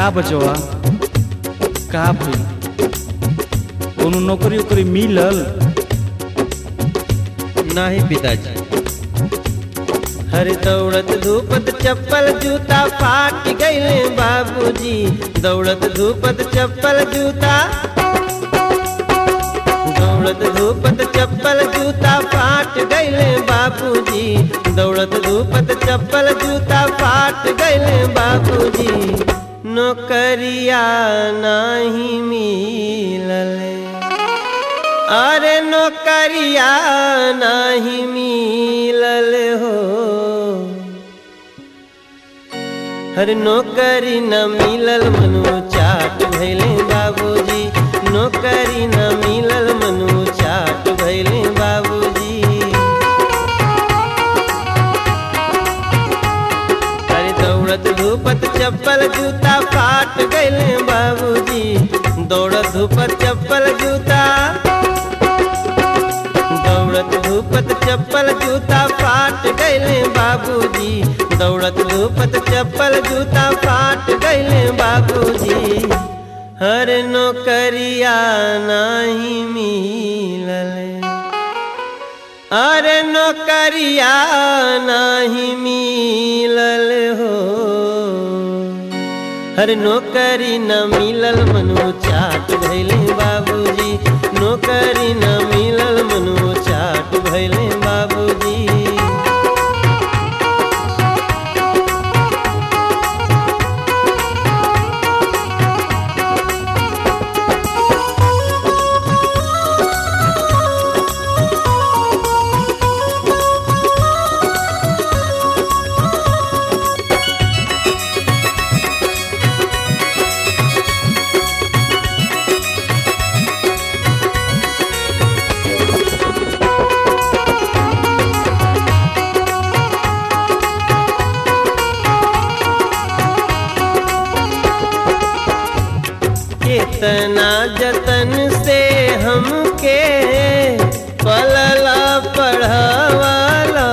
का बचवा का भइल कोनो नौकरी उकरी मिलल नाही पिताजी हर दौड़त धूपत चप्पल जूता फाट गईले बाबूजी दौड़त धूपत चप्पल जूता दौड़त धूपत चप्पल जूता फाट गईले बाबूजी दौड़त धूपत चप्पल जूता फाट गईले बाबूजी नौकरिया नाही मिलले अरे नौकरिया नहीं मिलल हो हर नौकरी न मिलल मनु चाट भैले बाबूजी नौकरी न मिलल मनु चाट भैले बाबूजी अरे दौड़त धूपत चप्पल जूता फाट गईले बाबूजी दौड़त धूपत चप्पल जूता दौड़त धूपत चप्पल जूता फाट गईले बाबूजी दौड़त धूपत चप्पल जूता फाट गईले बाबूजी हर नौकरिया नहीं मिलले अरे नौकरिया नहीं मिलल हो हर नौकरी न मिलल मनु चाट भैले बाबूजी नौकरी न मिलल मनु चाट भैले बाबूजी कितना जतन से हमके पलला पढ़वाला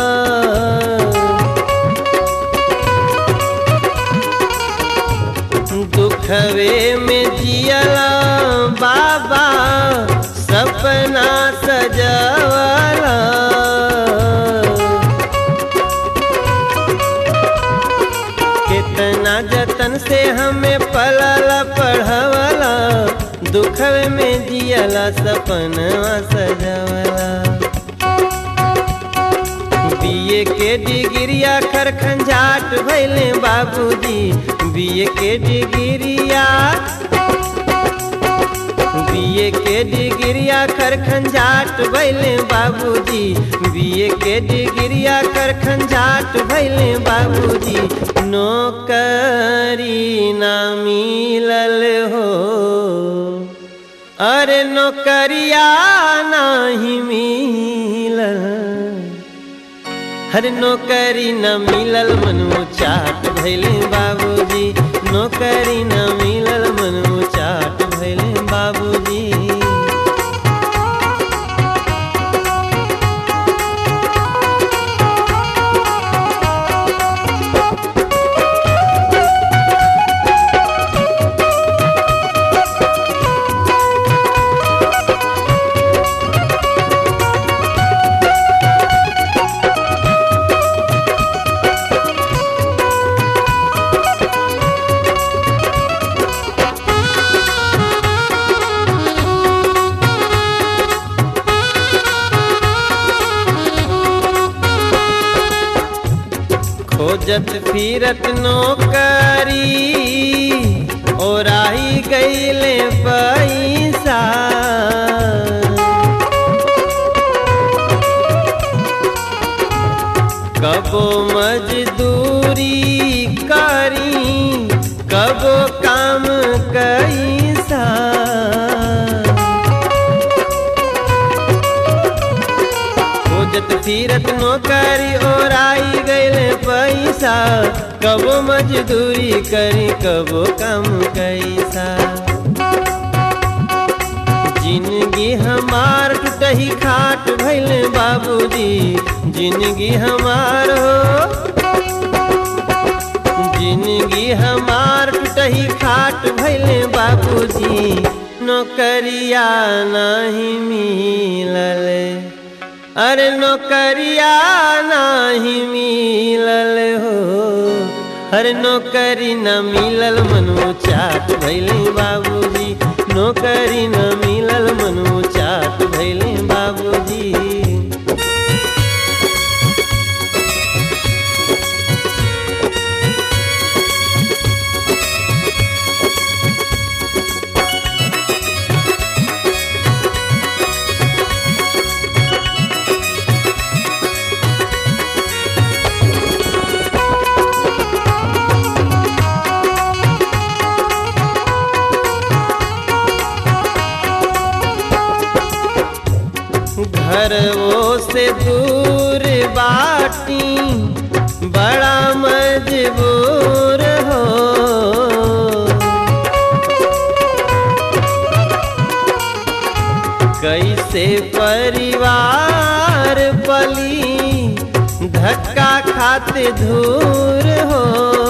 दुखवे में जियला बाबा सपना सजवाला कितना जतन से हमें पलला पढ़वला दुखवे में जियला सपनवा सजवला बीए के डिग्रिया खरखंजाट भैले बाबूजी बीए के डिग्रिया बीए के डिग्रिया खरखंजाट भैले बाबूजी बीए के डिग्रिया खरखंजाट भैले बाबूजी नौकरी ना मिलल हो अरे नौकरिया नहीं मिलल हर नौकरी न मिलल मनु चाट भैले बाबूजी नौकरी न मिलल मनु चाट भैले बाबूजी खोजत फिरत नौकरी ओराही गईले पैसा कबो मजदूरी करी कबो काम कैसा खोजत फिरत नौकरी ओराई गईले पैसा कबो मजदूरी करी कबो काम कैसा जिंदगी हमार टूटही खाट भैले बाबूजी जिंदगी हमार हो जिंदगी हमार टूटही खाट भैले बाबूजी नौकरिया नहीं मिलल अरे नौकरिया नहीं मिलल हो अरे नौकरी न मिलल मनु चाट भैले बाबूजी नौकरी न मिलल मनु चाट भैले बाबूजी घर वो से दूर बाटी बड़ा मजबूर हो कैसे परिवार पली धक्का खाते धूर हो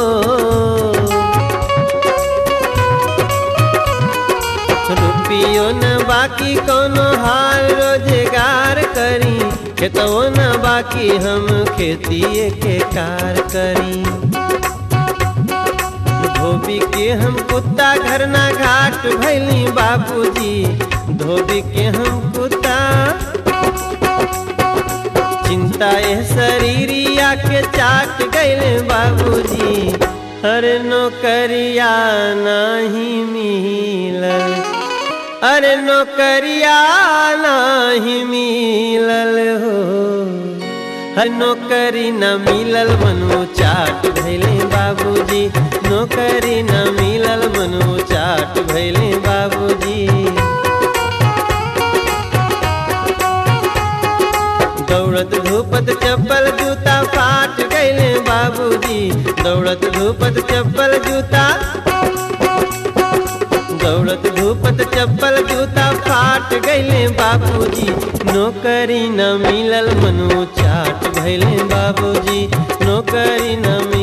रुपियो न बाकी कोनो हाल रोजगार करी खेतवो न बाकी हम खेती के कार करी धोबी के हम कुत्ता घर ना घाट भैली बाबूजी धोबी के हम कुत्ता चिंता ए शरीरिया के चाट गैले बाबूजी हर नौकरिया नहीं मिलल अरे नौकरिया नहीं मिलल हो हर नौकरी न मिलल मनु चाट भैले बाबूजी नौकरी न मिलल मनु चाट भैले बाबूजी दौड़त धूपत चप्पल जूता फाट गैले बाबूजी दौड़त धूपत चप्पल जूता दौड़त धूपत चप्पल जूता फाट गैले बाबूजी नौकरी न मिलल मनु चाट भैले बाबूजी नौकरी न मिलल